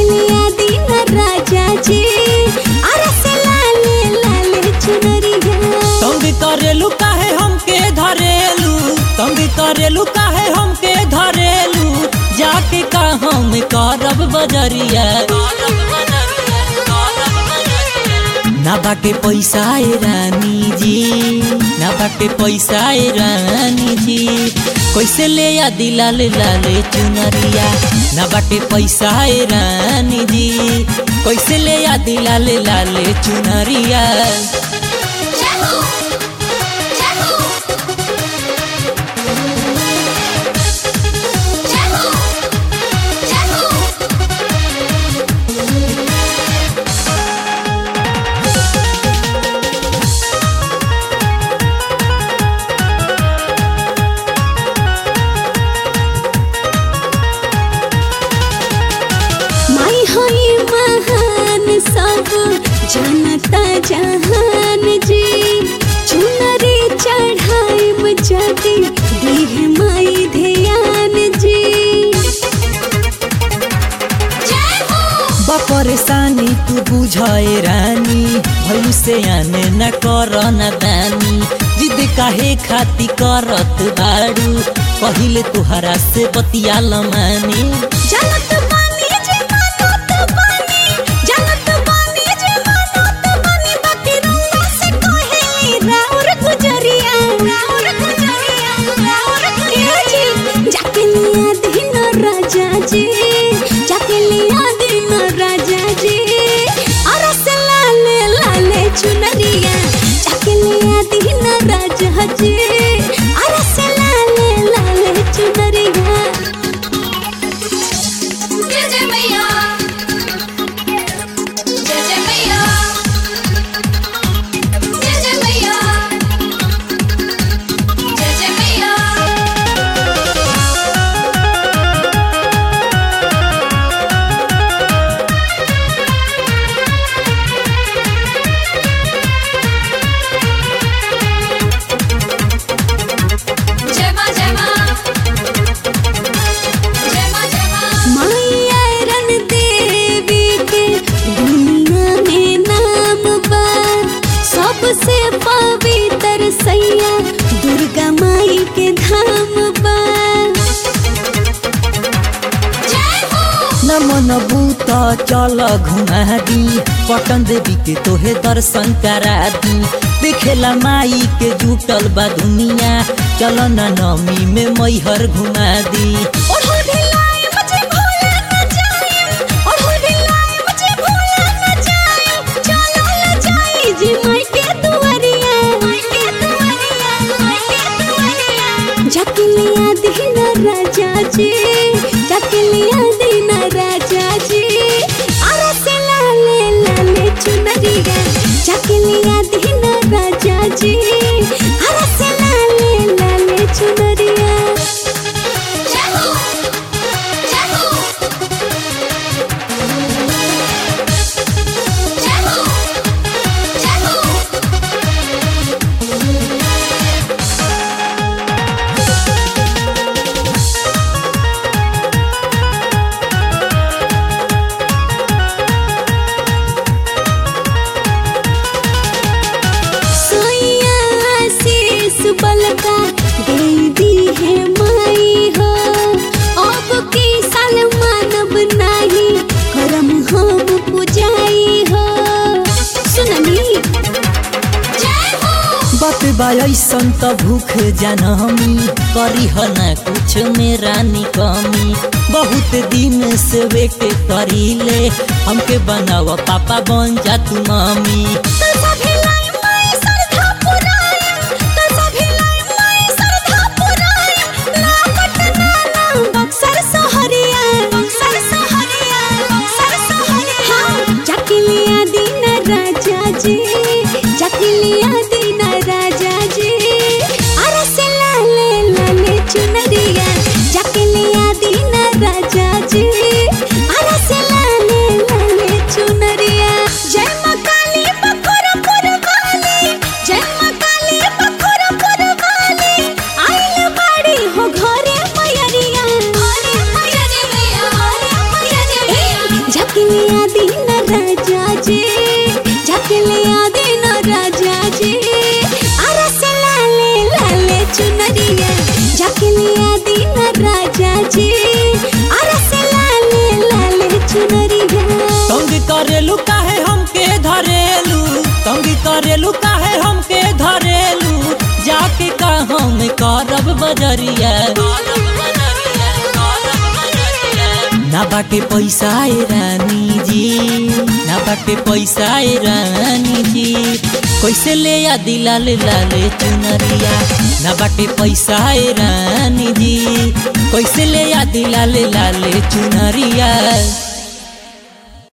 लिया दीन राजा जी अरे से लाले लाले चुनरिया तंग करेलू काहे हमके धरेलू तंग करेलू काहे हमके धरेलू जाके का हम करब बजरिया ना बाटे पैसा ए रानी जी ना बाटे पैसा ए रानी जी कैसे ले आ दिलाल लाले चुनरिया ना बाटे पैसा ए रानी जी कैसे ले आ दिलाल लाले चुनरिया जाहू जाहू जाहू जाहू माई हई महान सब जनता जहान जी चुनरी चढ़ाई जदी दीह माई ध्यान जी जय हो बपरेशानी तू बुझे रानी भैलू से आने न कर न दानी जिद काहे खाती करत बाड़ू पहिले तुहरा से बतिया लमानी जलत बानी जे मानत बानी जलत बानी जे मानत बानी बाकी रंगा से कहेली राउर गुजरिया राउर गुजरिया राउर गुजरिया जाके लिया दिन राजा जी जाके लिया दिन राजा जी अरस लाले लाले चुनरिया जाके लिया दिन राजा जी अरस लाले लाले चुनरिया जय जय मैया जय जय मैया जय जय मैया जय जय मैया जय मां जय मां जय मां जय मां माया रन देवी के दुनिया में नाम बा सबसे पवित्र सैया दुर्गा माई के धाम बा जय हो न मन भूत चल घुमा दी पटन देवी के तोहे दर्शन करा दी देखेला माई के जुटल बा दुनिया चल न नमी में मैहर घुमा दी ओढ़ो ढिलाई मुझे भूला न जाए ओढ़ो ढिलाई मुझे भूला न जाए चलो ले जाई जी माई के दुआरिया माई के दुआरिया माई के दुआरिया जाके लिया दिन राजा जी जाके लिया दिन राजा जी अरे से लाले लाले चुनरिया जाके लिया दिन राजा जी अरे से लाले लाले चुनरिया जय हो जय हो जय हो जय हो सोइया आशीष बलका दे दी है माई हो अब की साल मानब नाही करम हम पुजाई हो सुननी जय हो बात बा ऐसन त भूख जानमी करी न कुछ मेरा कमी बहुत दिन से वेट करीले हमके बनाव पापा बन जा तू मम्मी कल सभी लाई माई सरधा पुराई कल सभी लाई माई सरधा पुराई ना पटना ना बक्सर सहरिया बक्सर सहरिया बक्सर सहरिया हाँ जाके लिया दिन राजा जी जाके लिया दिन राजा जी अरे से लाले लाले चुनरिया जाके लिया दिन राजा जी अरे से लाले लाले चुनरिया जय मां काली बखोरपुर वाली जय मां काली बखोरपुर वाली आइल बाड़ी हो घरे मयरिया घरे जय जय मैया जय जय मैया जकी राजा जी जाके ले आ देना राजा जी अरे से लाले लाले चुनरिया जाके ले आ देना राजा जी अरे से लाले लाले चुनरिया तंग करेलू काहे हमके धरेलू तंग करेलू काहे हमके धरेलू जाके का हम करब बजरिया ना बाटे पैसा ए रानी जी ना बाटे पैसा ए रानी जी कैसे ले आ दिलाल लाले चुनरिया ना बाटे पैसा ए रानी जी कैसे ले आ दिलाल लाले चुनरिया